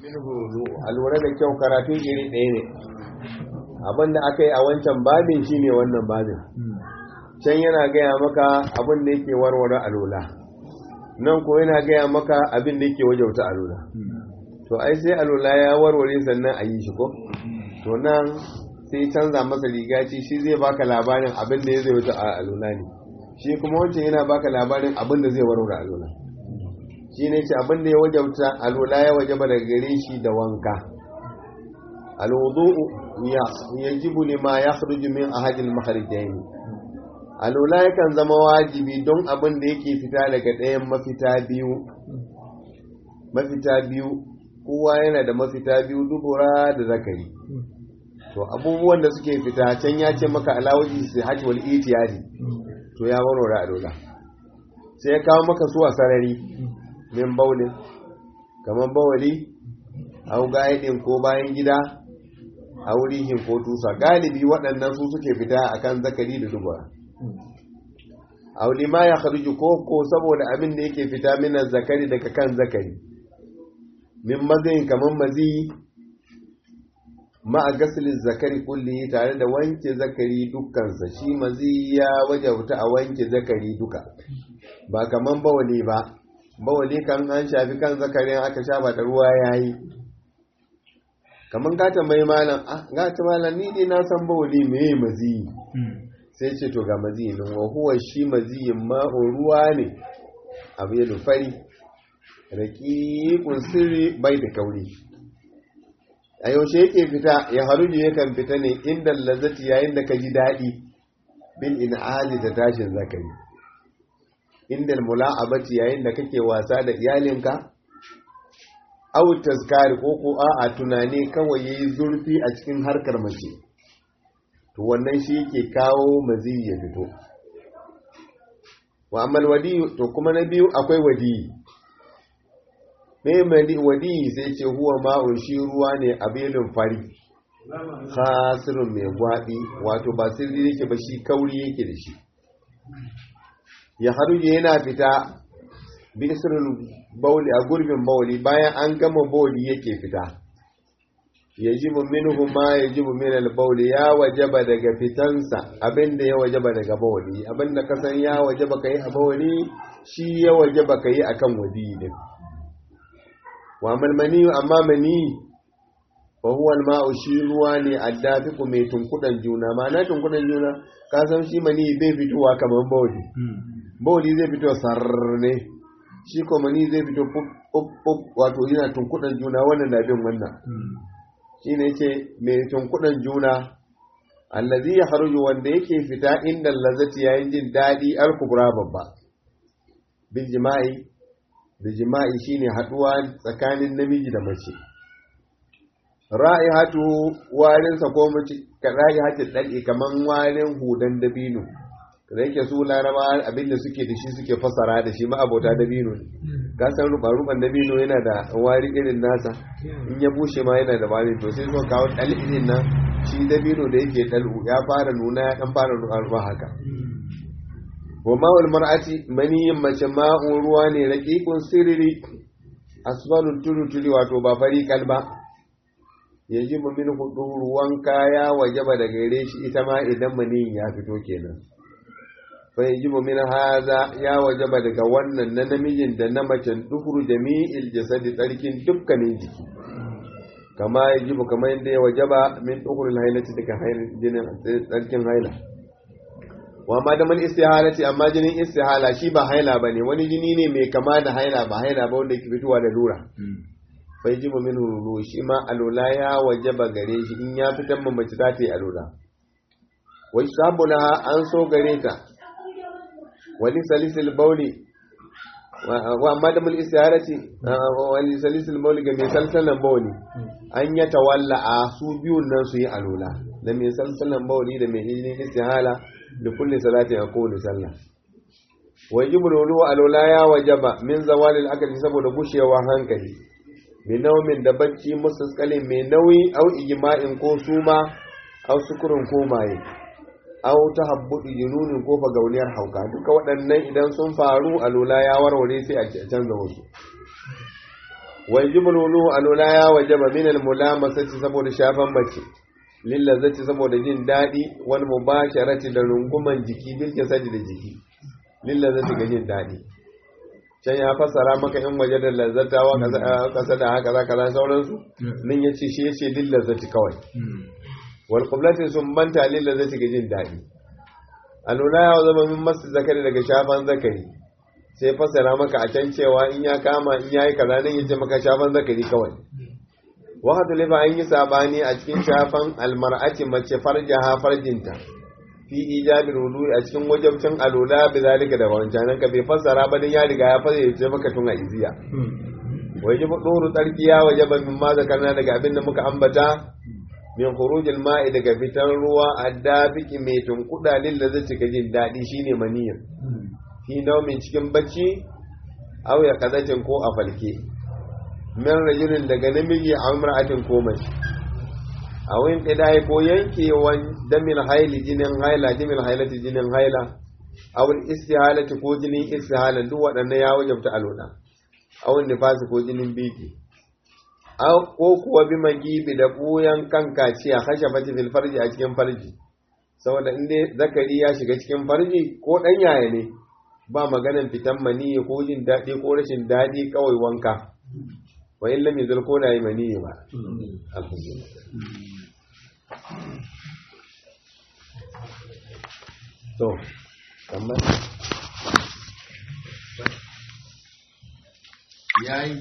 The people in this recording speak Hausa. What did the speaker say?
a lura da kyau karatun iri ɗaya ne abinda aka yi a wancan babin shi ne wannan babin can yana gaya maka abin da yake warware alola nan ko yana gaya maka abin da yake wajauta alola to ai sai alola ya warware sannan a yi shi ko to nan sai canza masa riga ce shi zai baka labarin abin da ya zai wuce a alola ne shi kuma wancan yana baka labarin abin da zai warware alola shi ne ce abin da ya wajauta alola ya wajaba daga gare shi da wanka alwudu yajibu lima yakhruju min ahadil makharijaini alola yakan zama wajibi don abin da yake fita daga ɗayan mafita biyu mafita biyu kowa yana da mafita biyu dubura da zakari to abubuwan da suke fita can ya ce maka alawaji su hajji wal itiyadi to ya warware alola sai ya kawo maka su a sarari min baulin kamar bawali au gaidin ko bayan gida a wurihin ko tusa galibi waɗannan su suke fita akan zakari da dubura auli ma ya kharuju ko ko saboda abin da yake fita minan zakari daga kan zakari min mazayin kamar mazi ma a gasilin zakari kulli tare da wanke zakari dukkansa shi mazi ya wajabta a wanke zakari duka ba kamar bawali ba bawali kan an shafi kan zakarin aka shafa da ruwa yayi kamar gata mai malam gata malam ni dai na san bawali meye mazi sai ce to ga maziyin wa huwa shi maziyin ma'un ruwa ne abu ya fari raƙiƙun sirri bai da kauri a yaushe yake fita ya haruji yakan fita ne inda lazzati yayin da ka ji daɗi bil in'ali da tashin zakari inda mula'abati yayin da kake wasa da iyalinka aw tazkari ko ko a'a tunani kawai yayi zurfi a cikin harkar mace to wannan shi yake kawo maziyi ya fito wa amal wadi to kuma na biyu akwai wadi me mali wadi sai ce huwa ma'un shi ruwa ne a belin fari khasirun mai gwabi wato ba sirri yake ba shi kauri yake da shi ya haruje yana fita bisirul bauli a gurbin bauli bayan an gama bauli yake fita yajibu minhu ma yajibu min al-bawl ya wajaba daga fitansa abinda ya wajaba daga bawli abinda ka san ya wajaba kai a bawli shi ya wajaba kai akan wadi din wa malmani amma mani wa huwa al-ma'u shi ruwa ne addafiku mai tunkudan juna ma'ana tunkudan juna ka san shi mani bai fitowa kamar bawli bawli zai fito sarne shi ko mani zai fito pup wato yana tunkudan juna wannan da bin wannan shi ne ce mai tunkuɗan juna allazi ya haruju wanda yake fita inda lazati yayin jin daɗi alkubra babba bil jima'i da jima'i shine haɗuwa tsakanin namiji da mace ra'ihatu warin sa ko mace ka ra'ihatu dadi kaman warin hudan dabino da yake su laraba abinda suke da shi suke fasara da shi ma abota dabino ne ka san ruban dabino yana da wari irin nasa in ya bushe ma yana da wari to sai suka kawo dalilin nan shi dabino da yake dalu ya fara nuna ya dan fara ruwa haka wa ma'ul mar'ati maniyin mace ma'un ruwa ne raqiqun sirri asbalun tulu wato ba fari kalba yajibu min hudu wanka ya wajaba daga gare shi ita ma idan maniyin ya fito kenan fa yajibu min haza ya wajaba daga wannan na namijin da na macen dukuru jami'il jasadi tsarkin dukkanin jiki kama yajibu kamar yadda ya wajaba min dukurul hailati daga jinin tsarkin haila wa ma da man istihalati amma jinin istihala shi ba haila bane wani jini ne mai kama da haila ba haila ba wanda ke fitowa da lura fa yajibu min hulu shi ma alula ya wajaba gare shi in ya fitan mace za ta yi alula wai sabu an so gare ta wali salisil bauli wa amma da mul istiharati wali salisil bauli ga mai salsalan bauli an ya tawalla a su biyun nan su yi alula da mai salsalan bauli da mai hijinin istihala da kulli salati a kowane sallah wajibu lulu alula ya wajaba min zawalil akali saboda gushewa hankali mai naumin da bacci musaskalin mai nauyi au ijma'in ko suma au sukurin ko maye aw ta habbuɗi jununin ko gauniyar hauka duka waɗannan idan sun faru a lula ya warware sai a canza wasu wajibul wulu alula ya wajaba min al mulamasati saboda shafan mace lillazati saboda jin daɗi wal mubasharati da runguman jiki bil jasadi da jiki lillazati ga jin daɗi can ya fassara maka in waje da lazzata wa kasa da haka za kaza sauransu nin ya ce shi ya ce lillazati kawai wal qiblati sun banta lillazati ga jin daɗi alula ya zama min masu zakari daga shafan zakari sai fassara maka a can cewa in ya kama in yayi kaza nan yace maka shafan zakari kawai wahatu lifa an yi sabani a cikin shafan almar'ati mace farjaha farjinta fi ijabil wudu a cikin wajabcin alula bi zalika da wancan ka bai fassara ba dan ya riga ya fassara yace maka tun a iziya wajibu duru tsarkiya wajaba min ma zakarna daga abin da muka ambata min khurujil ma'i daga fitan ruwa addabiki mai tunkuda lil lazati ga jin dadi shine maniyin fi naumin cikin bacci aw ya kazacin ko a falke min rajulin daga namiji a imra'atin ko mace a wayin qidai ko yankewan damin haili jinin haila jimin hailati jinin haila aw istihalati ko jinin istihala duk waɗannan ya wajabta aluna aw nifasi ko jinin biki aw ko kuwa bi magibi da buyan kan kaciya khashafati fil farji a cikin farji saboda in dai zakari ya shiga cikin farji ko dan yaya ne ba maganan fitan mani ko jin daɗi ko rashin daɗi kawai wanka wa in lam yuzal ko da yi mani ba alhamdulillah to kamar yayi